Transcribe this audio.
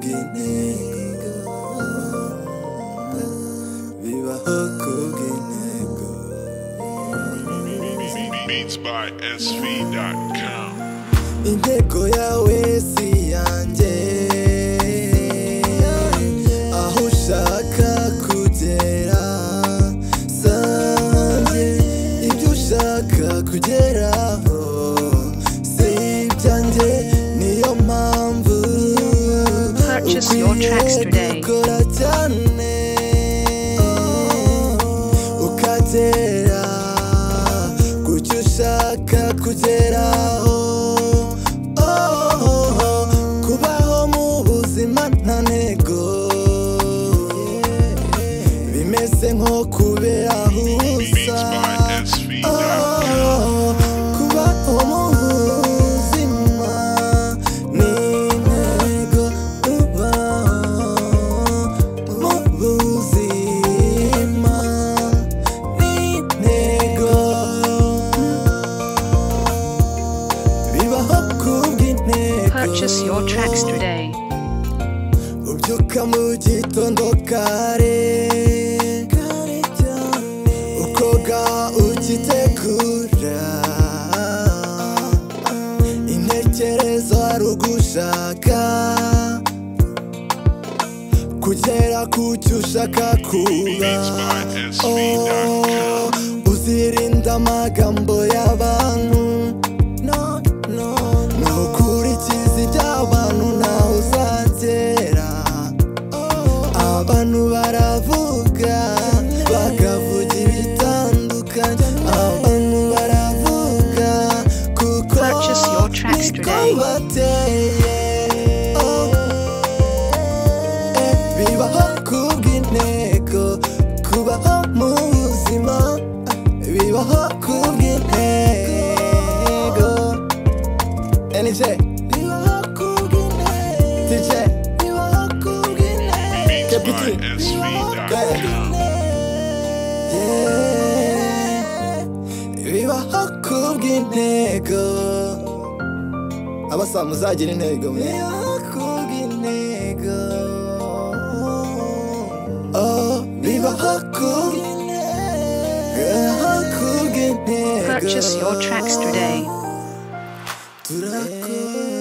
kubw'intego bibaho kubw'intego Beats by SV.com. intego yawe si yanjye aho ushaka kugera sanjye ibyo ushaka kugeraho si ibyanjye niyo mpamvu Purchase your tracks ukwiriye today. gukora cyane ukagera kucyo ushaka kugeraho Oh, kubaho mu buzima nta ntego bimeze nko kubera Beats huza by SV.com. Oh, kubaho mu buzima ni intego kubaho mu buzima ni intego bibaho kubw'intego Purchase your tracks today. ubyuka mu gitondo kare ukoga ugitegura intekerezo ari ugushaka kugera ku cyo ushaka Beats kuba by SV.com. uzirinda amagambo y'abantu no, no, no. nukurikiza iby'abantu nawe uzagera abantu baravuga bakavuga ibitandukanye abantu baravuga kuko Purchase your tracks niko today. bateye Eh, bibaho kubw'intego kubaho mu buzima bibaho kubw'intego NJ bibaho kubw'intego TJ bibaho kubw'intego Beats by Captain. SV.com. Yeah. bibaho kubw'intego abasa muzagira intego mwe bibaho kubw'intego oh bibaho kubw'intego bibaho kubw'intego Purchase your tracks today. turakora